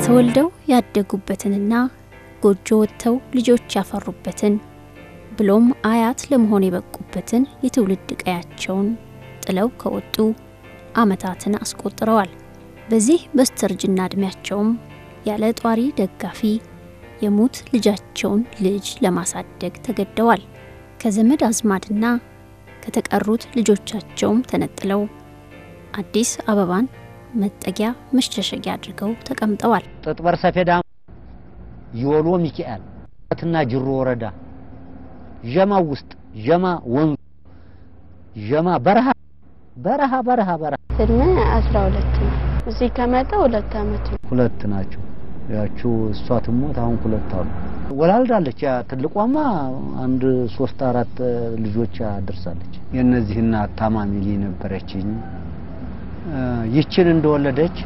ተወልደው ያደጉበትንና ጎጆ ወጥተው ልጆች ያፈሩበትን ብሎም አያት ለመሆን የበቁበትን የትውልድ ቀያቸውን ጥለው ከወጡ ዓመታትን አስቆጥረዋል። በዚህ በስተርጅና ዕድሜያቸውም ያለ ጧሪ ደጋፊ የሙት ልጃቸውን ልጅ ለማሳደግ ተገደዋል። ከዘመድ አዝማድና ከተቀሩት ልጆቻቸውም ተነጥለው አዲስ አበባን መጠጊያ መሸሸጊያ አድርገው ተቀምጠዋል። ጥጥበር ሰፌዳ ይወሎ ሚካኤል ትና ጅሮ ወረዳ ዠማ ውስጥ ዠማ ወንዙ ዠማ በረሃ በረሃ በረሃ በረሃ እድሜ አስራ ሁለት ነው። እዚህ ከመጣ ሁለት አመት ነው። ሁለት ናቸው። ያቺው እሷ ትሞት አሁን ሁለት አሉ። ወላልዳለች። ያ ትልቋማ አንድ ሶስት አራት ልጆች አድርሳለች። የእነዚህ እናት ታማሚ ልጅ ነበረችኝ። ይችን እንደወለደች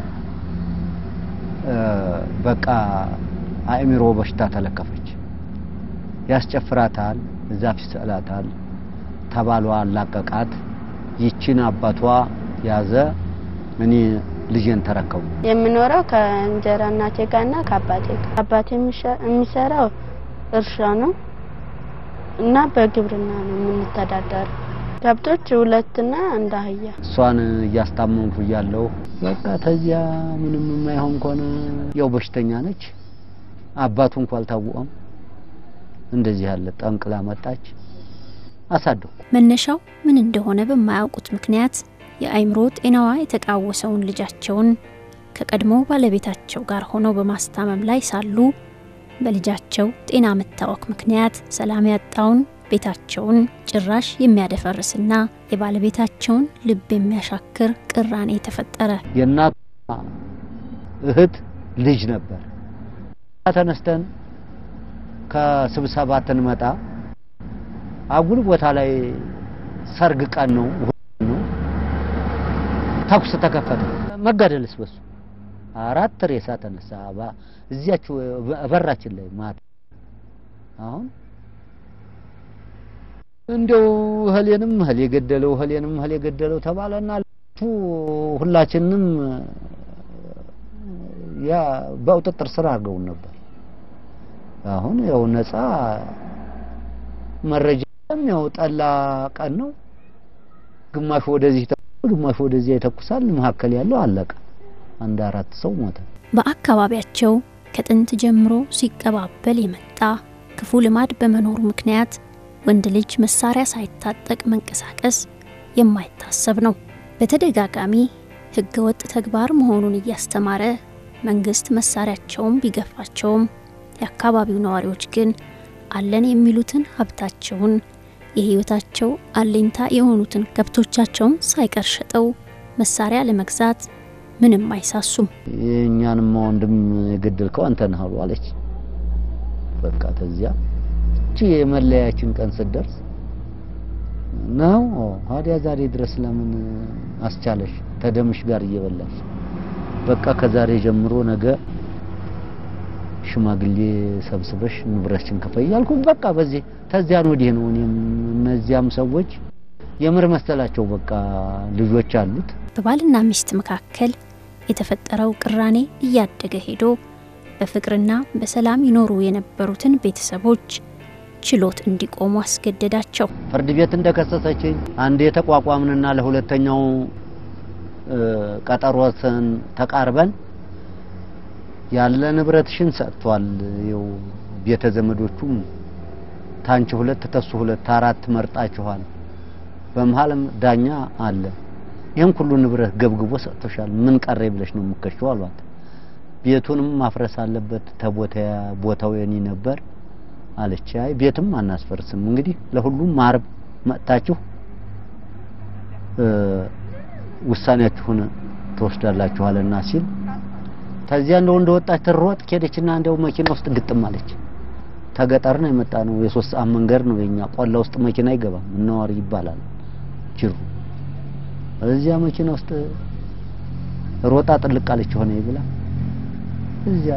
በቃ አእምሮ በሽታ ተለከፈች። ያስጨፍራታል፣ ዛፍ ይስላታል። ተባሏ አላቀቃት። ይችን አባቷ ያዘ። እኔ ልጄን ተረከቡ። የምኖረው ከእንጀራ እናቴ ጋርና ከአባቴ ጋር። አባቴ የሚሰራው እርሻ ነው እና በግብርና ነው የምንተዳደረው። ከብቶች ሁለትና እንደ አህያ። እሷን እያስታመምኩ እያለሁ በቃ ተዚያ ምንም የማይሆን ከሆነ ያው በሽተኛ ነች። አባቱ እንኳ አልታወቀም። እንደዚህ ያለ ጠንቅላ መጣች። አሳደኩ። መነሻው ምን እንደሆነ በማያውቁት ምክንያት የአእምሮ ጤናዋ የተቃወሰውን ልጃቸውን ከቀድሞ ባለቤታቸው ጋር ሆነው በማስታመም ላይ ሳሉ በልጃቸው ጤና መታወክ ምክንያት ሰላም ያጣውን ቤታቸውን ጭራሽ የሚያደፈርስና የባለቤታቸውን ልብ የሚያሻክር ቅራኔ ተፈጠረ። የእናቷ እህት ልጅ ነበር። ተነስተን ከስብሰባ ትንመጣ አጉል ቦታ ላይ ሰርግ ቀን ነው ነው ተኩስ ተከፈተ። መጋደልስ በሱ አራት ሬሳ ተነሳ። እዚያችሁ በራችን ላይ ማታ አሁን እንደው እህሌንም እህል የገደለው እህሌንም እህል የገደለው ተባለና ሁላችንም ያ በቁጥጥር ስር አድርገውን ነበር። አሁን ያው ነፃ መረጃ ያው ጠላ ቀን ነው። ግማሹ ወደዚህ ግማሹ ወደዚያ ይተኩሳል። መካከል ያለው አለቀ። አንድ አራት ሰው ሞተ። በአካባቢያቸው ከጥንት ጀምሮ ሲቀባበል የመጣ ክፉ ልማድ በመኖሩ ምክንያት ወንድ ልጅ መሳሪያ ሳይታጠቅ መንቀሳቀስ የማይታሰብ ነው። በተደጋጋሚ ሕገወጥ ተግባር መሆኑን እያስተማረ መንግስት መሳሪያቸውን ቢገፋቸውም የአካባቢው ነዋሪዎች ግን አለን የሚሉትን ሀብታቸውን የህይወታቸው አለኝታ የሆኑትን ከብቶቻቸውን ሳይቀር ሸጠው መሳሪያ ለመግዛት ምንም አይሳሱም። የእኛንም ወንድም የገደልከው አንተ ነህ አሉ አለች። በቃ ተዚያ እቺ የመለያችን ቀን ስትደርስ ነው ታዲያ ዛሬ ድረስ ለምን አስቻለሽ? ተደምሽ ጋር እየበላሽ በቃ ከዛሬ ጀምሮ ነገ ሽማግሌ ሰብስበሽ ንብረትሽን ክፈይ ያልኩ። በቃ በዚህ ተዚያን ወዲህ ነው። እኔም እነዚያም ሰዎች የምር መሰላቸው በቃ ልጆች አሉት። በባልና ሚስት መካከል የተፈጠረው ቅራኔ እያደገ ሄዶ በፍቅርና በሰላም ይኖሩ የነበሩትን ቤተሰቦች ችሎት እንዲቆሙ አስገደዳቸው። ፍርድ ቤት እንደከሰሰችኝ አንድ የተቋቋምንና ለሁለተኛው ቀጠሮትን ተቃርበን ያለ ንብረትሽን ሰጥቷል። ይኸው ቤተ ዘመዶቹም ታንቺ ሁለት ተሱ ሁለት አራት መርጣችኋል። በመሀልም ዳኛ አለ። ይህን ሁሉ ንብረት ገብግቦ ሰጥቶሻል። ምን ቀረ ብለሽ ነው የምከሽው አሏት። ቤቱንም ማፍረስ አለበት ተቦታ ቦታው የኔ ነበር አለች። አይ ቤትም አናስፈርስም እንግዲህ ለሁሉም ማርብ መጥታችሁ ውሳኔያችሁን ትወስዳላችኋልና ሲል ከዚያ እንደው እንደወጣች ትሮጥ ከሄደችና እንደው መኪና ውስጥ ግጥም አለች። ተገጠር ነው የመጣ ነው። የሶስት ሰዓት መንገድ ነው የኛ። ቆላ ውስጥ መኪና አይገባም። እነዋሪ ይባላል ጅሩ። እዚያ መኪና ውስጥ ሮጣ ጥልቅ አለች ሆነ ይብላ እዚያ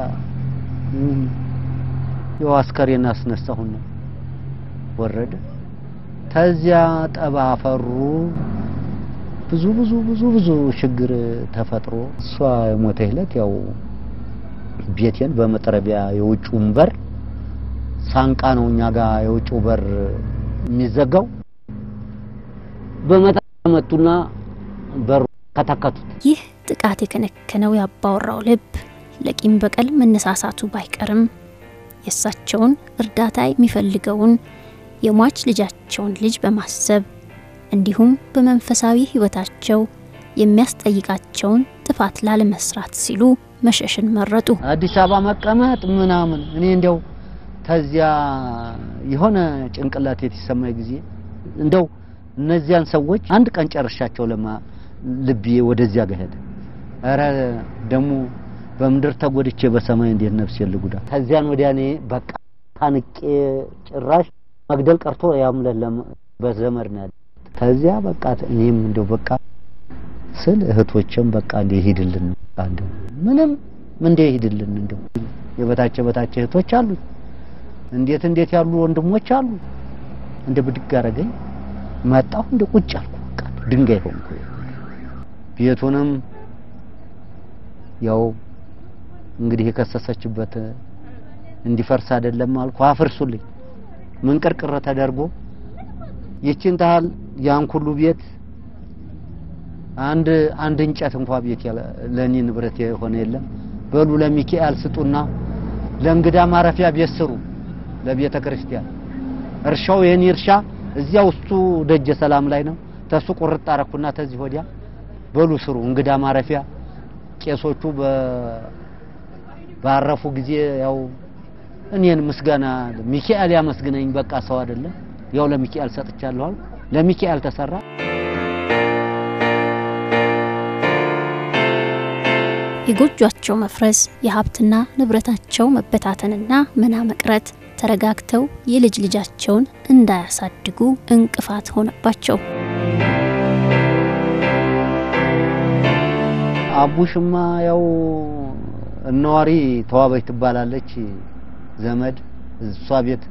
ያው አስከሬን አስነሳሁና ወረደ። ተዚያ ጠባ ፈሩ። ብዙ ብዙ ብዙ ብዙ ችግር ተፈጥሮ እሷ የሞተ ዕለት ያው ቤቴን በመጥረቢያ የውጭውን በር ሳንቃ ነው እኛ ጋር የውጭው በር የሚዘጋው በመጣ መጡና በሩ ከተከቱት። ይህ ጥቃት የከነከነው ያባወራው ልብ ለቂም በቀል መነሳሳቱ ባይቀርም የእሳቸውን እርዳታ የሚፈልገውን የሟች ልጃቸውን ልጅ በማሰብ እንዲሁም በመንፈሳዊ ሕይወታቸው የሚያስጠይቃቸውን ጥፋት ላለመስራት ሲሉ መሸሽን መረጡ። አዲስ አበባ መቀመጥ ምናምን እኔ እንዲያው ተዚያ የሆነ ጭንቅላት የተሰማኝ ጊዜ እንደው እነዚያን ሰዎች አንድ ቀን ጨርሻቸው ለማ ልቤ ወደዚያ ጋር ሄደ። ኧረ ደግሞ በምድር ተጎድቼ በሰማይ እንዴት ነፍስ የልጉዳ ከዚያን ወዲያ እኔ በቃ ታንቄ ጭራሽ መግደል ቀርቶ ያምለ በዘመድ ነው ያለ። ከዚያ በቃ እኔም እንደው በቃ ስል እህቶችም በቃ እንደ ይሄድልን በቃ እንደው ምንም እንደ ይሄድልን እንደው የበታች በታች እህቶች አሉ፣ እንዴት እንዴት ያሉ ወንድሞች አሉ። እንደ ብድግ አረገኝ መጣሁ፣ እንደ ቁጭ አልኩ። በቃ ድንጋይ ሆንኩ። ቤቱንም ያው እንግዲህ የከሰሰችበት እንዲፈርስ አይደለም አልኩ። አፍርሱልኝ ምን ቅርቅር ተደርጎ ይችን ታህል ያን ሁሉ ቤት አንድ አንድ እንጨት እንኳ ቤት ለኔ ንብረት የሆነ የለም። በሉ ለሚካኤል ስጡና ለእንግዳ ማረፊያ ቤት ስሩ፣ ለቤተ ክርስቲያን እርሻው የኔ እርሻ እዚያ ውስጡ ደጀ ሰላም ላይ ነው። ተሱ ቁርጥ አረኩና ተዚህ ወዲያ በሉ ስሩ እንግዳ ማረፊያ ቄሶቹ ባረፉ ጊዜ ያው እኔን ምስጋና ሚካኤል ያመስግነኝ በቃ ሰው አይደለም ያው ለሚካኤል ሰጥቻለሁ አልኩ። ለሚካኤል ተሰራ። የጎጇቸው መፍረስ፣ የሀብትና ንብረታቸው መበታተንና መና መቅረት ተረጋግተው የልጅ ልጃቸውን እንዳያሳድጉ እንቅፋት ሆነባቸው። አቡሽማ ያው እነዋሪ ተዋበች ትባላለች ዘመድ እሷ ቤት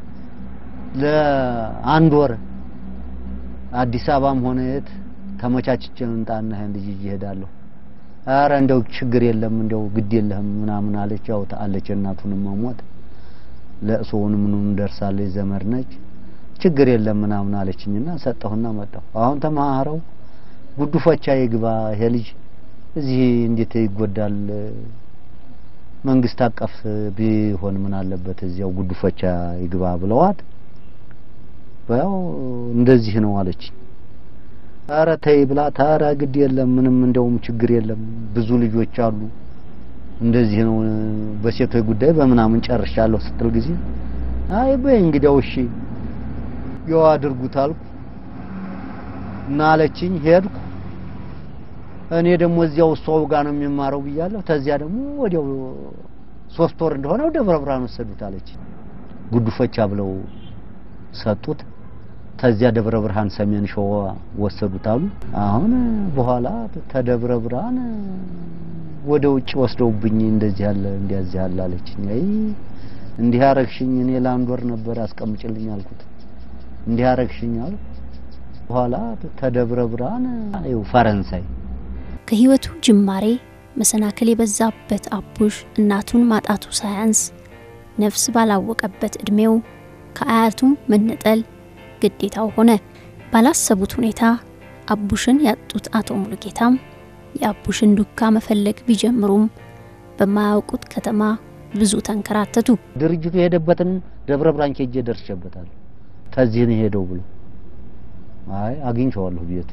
ለአንድ ወር አዲስ አበባም ሆነ የት ተመቻችቼ እንጣና ይሄን ልጅ ይዤ እሄዳለሁ። አረ እንደው ችግር የለም እንደው ግድ የለህም ምናምን አለች። ያው አለች እናቱንም መሞት ለእሶውን ምኑን ደርሳለች ዘመድ ነች። ችግር የለም ምናምን አለችኝና ሰጠሁና መጣሁ። አሁን ተማሃረው ጉዱፈቻ ይግባ ይሄ ልጅ እዚህ እንዴት ይጎዳል? መንግስት አቀፍ ቢሆን ምን አለበት እዚያው ጉዱፈቻ ይግባ ብለዋት ያው እንደዚህ ነው አለች። አረ ተይ ብላ ታራ ግድ የለም ምንም እንደውም ችግር የለም ብዙ ልጆች አሉ እንደዚህ ነው በሴቶች ጉዳይ በምናምን ጨርሻለሁ ስትል ጊዜ አይ በይ እንግዲያው እሺ ያው አድርጉት አልኩ እና አለችኝ። ሄድኩ እኔ ደግሞ እዚያው እሷው ጋር ነው የሚማረው ብያለሁ። ተዚያ ደግሞ ወዲያው ሶስት ወር እንደሆነው ደብረ ብርሃን ወሰዱት አለች። ጉዱፈቻ ብለው ሰጡት። ተዚያ ደብረ ብርሃን ሰሜን ሸዋ ወሰዱት አሉ። አሁን በኋላ ተደብረ ብርሃን ወደ ውጭ ወስደውብኝ እንደዚህ ያለ እንዲያዚህ ያለ አለችኝ። አይ እንዲህ ያረግሽኝ እኔ ለአንድ ወር ነበር አስቀምጭልኝ አልኩት። እንዲህ ያረግሽኝ አሉ። በኋላ ተደብረ ብርሃን ይኸው ፈረንሳይ ከህይወቱ ጅማሬ መሰናክል የበዛበት አቡሽ እናቱን ማጣቱ ሳያንስ ነፍስ ባላወቀበት እድሜው ከአያቱም መነጠል ግዴታው ሆነ። ባላሰቡት ሁኔታ አቡሽን ያጡት አቶ ሙሉጌታም የአቡሽን ዱካ መፈለግ ቢጀምሩም በማያውቁት ከተማ ብዙ ተንከራተቱ። ድርጅቱ የሄደበትን ደብረ ብርሃን ኬጄ ደርሼበታል። ከዚህ ነው የሄደው ብሎ አይ አግኝቼዋለሁ ቤቱ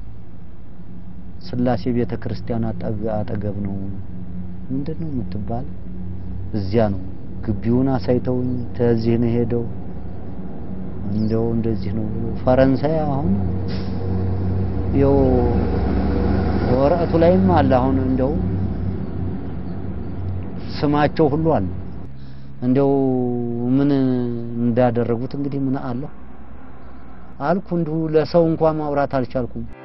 ስላሴ ቤተ ክርስቲያን አጠገብ ነው። ምንድን ነው የምትባል እዚያ ነው። ግቢውን አሳይተውኝ ተዚህ ነው ሄደው እንደው እንደዚህ ነው ብሎ ፈረንሳይ አሁን ይኸው ወረቀቱ ላይም አለ። አሁን እንደው ስማቸው ሁሉ አለ። እንደው ምን እንዳደረጉት እንግዲህ ምን አለሁ አልኩ። እንዲሁ ለሰው እንኳን ማውራት አልቻልኩም።